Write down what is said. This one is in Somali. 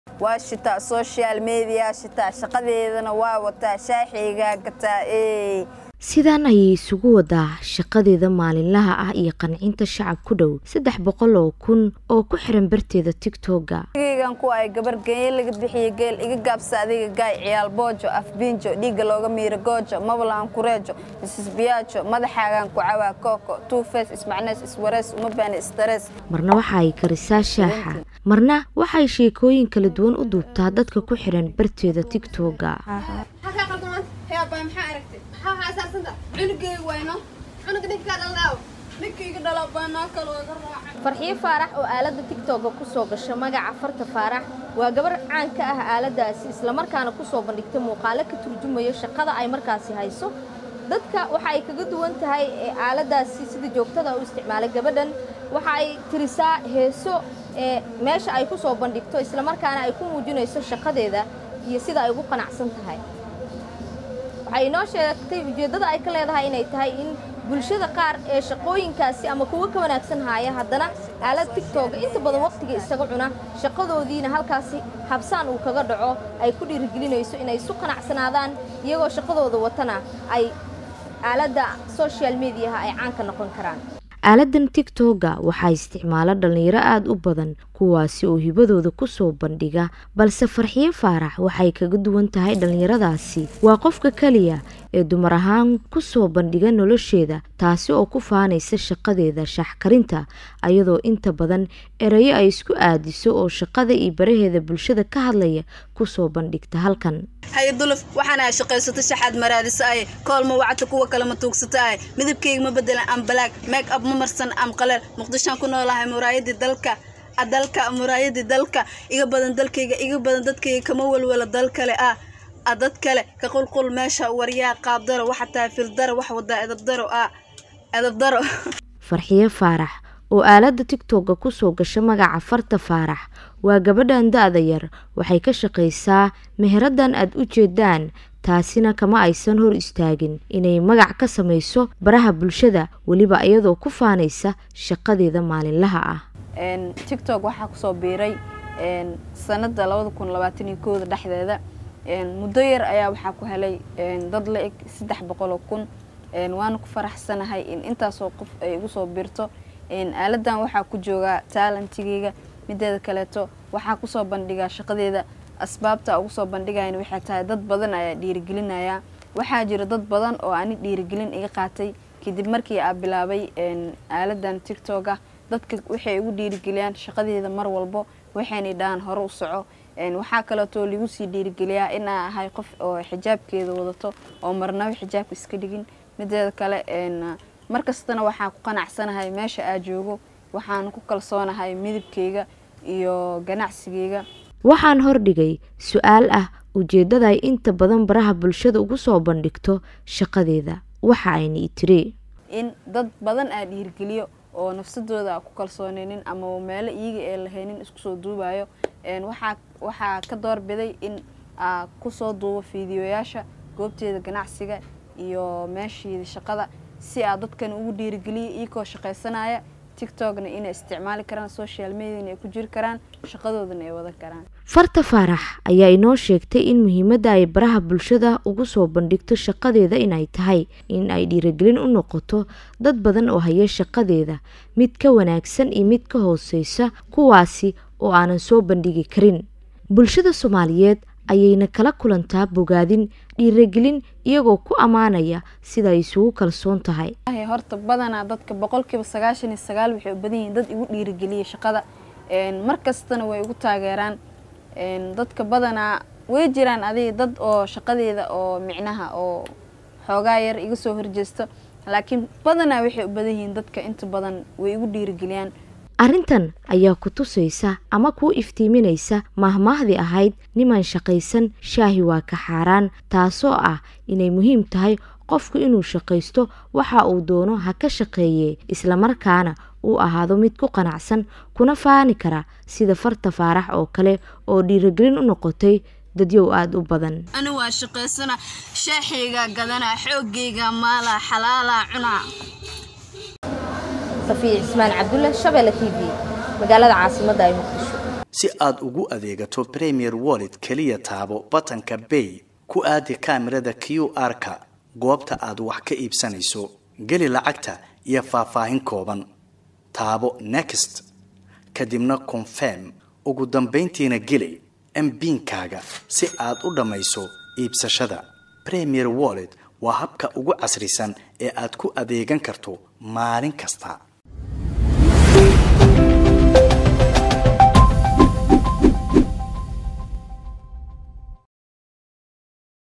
waa shitaa social media shitaa shaqadeedana waa wataa shaaxiygaa gataa ee sidaan ayay isugu wadaa shaqadeeda maalinlaha ah iyo qancinta shacab ku dhow saddex boqol oo kun oo ku xiran barteeda tigtogga geygan ku ay gabar geenye laga bixiye geel iga gaabsa adiga gaay ciyaal boojo afbiinjo dhiigga looga miiro goojo mablaan kureejo isisbiyaajo madaxaagaan ku cawaa kooko tuufees ismacnees iswarees uma baani istarees marna waxa ay karisaa shaaxa marna waxay sheekooyin kala duwan u duubtaa dadka ku xiran barteeda tigtogga farxiyo faarax oo aaladda tigtogga kusoo gasha magaca farta faarax waa gabar caan ka ah aaladdaasi islamarkaana kusoo bandhigtay muuqaalo ka turjumayo shaqada ay markaasi hayso dadka waxa ay kaga duwan tahay ee aaladdaasi sida joogtada u isticmaalay gabadhan waxa ay tirisaa heeso ee meesha ay kusoo bandhigto islamarkaana ay ku muujinayso shaqadeeda iyo sida ay ugu qanacsan tahay waxay inoo sheegtay ujeeddada ay ka leedahay inay tahay in bulshada qaar ee shaqooyinkaasi ama kuwa ka wanaagsan haaya haddana aalad tigtooga inta badan waqtiga isaga cuna shaqadoodiina halkaasi habsaan uu kaga dhaco ay ku dhiirigelinayso inay isu qanacsanaadaan iyagoo shaqadooda watana ay aaladda social mediaha ay caanka noqon karaan aaladan tigtogga waxaa isticmaala dhallinyaro aada u badan kuwaasi oo hibadooda kusoo bandhiga balse farxiyo faarax waxay kaga duwan tahay dhallinyaradaasi waa qofka keliya ee dumar ahaan kusoo bandhiga nolosheeda taasi oo ku faanaysa shaqadeeda shaaxkarinta ayadoo inta badan erayo ay isku aadiso oo shaqada iyo baraheeda bulshada ka hadlaya kusoo bandhigta halkan haye duluf waxaana ay shaqaysato shaxaad maraadisa ay koolma wacata kuwa kale ma tuugsata ay midabkeyga ma bedelan am balaag meeg ab ma marsan am qaleel muqdishoan ku noolahay muraayadii dalka dalka muraayadii dalka iga badan dalkayga iga badan dadkayga kama walwala dal kale ah a dad kale ka qulqul meesha waryaa qaabdaro waxa tahay fildaro wax wadaa edabdaro ah edabdaro farxiyo faarax oo aaladda tigtogga kusoo gasha magaca farta faarax waa gabadhan da-da yar waxay ka shaqaysaa meheradan aad u jeedaan taasina kama aysan hor istaagin inay magac ka samayso baraha bulshada weliba iyadoo ku faanaysa shaqadeeda maalinlaha ah tictok waxaa kusoo biiray sanada labada kun labaatan iyo kooda dhexdeeda muddo yar ayaa waxaa ku helay dad la eg saddex boqol oo kun waana ku faraxsanahay in intaasoo qof ay igu soo biirto aaladan waxaa ku joogaa taalantigeyga mideeda kaleeto waxaa kusoo bandhigaa shaqadeeda asbaabta ugu soo bandhigayan waxay tahay dad badan ayaa dhiirigelinaya waxaa jira dad badan oo ani dhiirigelin iga qaatay kadib markii aa bilaabay aaladan tictoga dadka waxay igu dhiirigeliyaan shaqadeeda mar walbo waxayna dhahaan hore u soco waxaa kaleetoo lagu sii dhiirigeliyaa inaa ahay qof oo xijaabkeeda wadato oo marnaba xijaabka iska dhigin mideeda kale markastana waxaan ku qanacsanahay meesha aa joogo waxaan ku kalsoonahay midabkeyga iyo ganacsigeyga waxaan hordhigay su-aal ah ujeeddada ay inta badan baraha bulshada ugu soo bandhigto shaqadeeda waxa ayna i tiri in dad badan aa dhiirigeliyo oo nafsadooda ku kalsooneynin ama meelo iyaga ee lahaynin isku soo duubayo waxaa waxaa ka doorbiday in aa kusoo duubo fiidiyoyaasha goobteeda ganacsiga iyo meesheeda shaqada si aa dadkan ugu dhiirigeliya iyakoo shaqaysanaya tictokna inay isticmaali karaan social mediana ay ku jiri karaan shaqadoodana ay wadan karaan farta faarax ayaa inoo sheegtay in muhiimadda ay baraha bulshada ugu soo bandhigto shaqadeeda inay tahay in ay dhiirigelin u noqoto dad badan oo haya shaqadeeda mid ka wanaagsan iyo mid ka hooseysa kuwaasi oo aanan soo bandhigi karin bulshada soomaaliyeed ayayna kala kulantaa bogaadin dhiirigelin iyagoo ku ammaanaya sida ay isugu kalsoon tahay horta badanaa dadka boqolkiiba sagaashan iyo sagaal waxay u badan yihiin dad igu dhiirigeliya shaqada mar kastana way igu taageeraan dadka badanaa way jiraan adiga dad oo shaqadeeda oo micnaha oo xoogaa yar iga soo horjeesto laakiin badanaa waxay u badan yihiin dadka inta badan way igu dhiirigeliyaan arrintan ayaa ku tusaysa ama kuu iftiiminaysa mahmaahdii ahayd niman shaqaysan shaahi waa ka xaaraan taasoo ah inay muhiim tahay qofku inuu shaqaysto waxa uu doono ha ka shaqeeyee islamarkaana uu ahaado mid ku qanacsan kuna faani kara sida farta faarax oo kale oo dhiirigelin u noqotay dadyow aada u badan ani waa shaqaysana shaaxaygaa gadanaa xoogayga maalaa xalaalaa cunaa safiya cismaan cabdulle shabeelle t v magaalada caasimadda ay muqdisho si aad ugu adeegato premier wallet keliya taabo batanka bay ku aadi kaamirada q r-ka goobta aad wax ka iibsanayso geli lacagta iyo faahfaahin kooban taabo next kadibna confirm ugu dambayntiina geli mbiinkaaga si aad u dhammayso iibsashada premier wallet waa habka ugu casrisan ee aad ku adeegan karto maalin kasta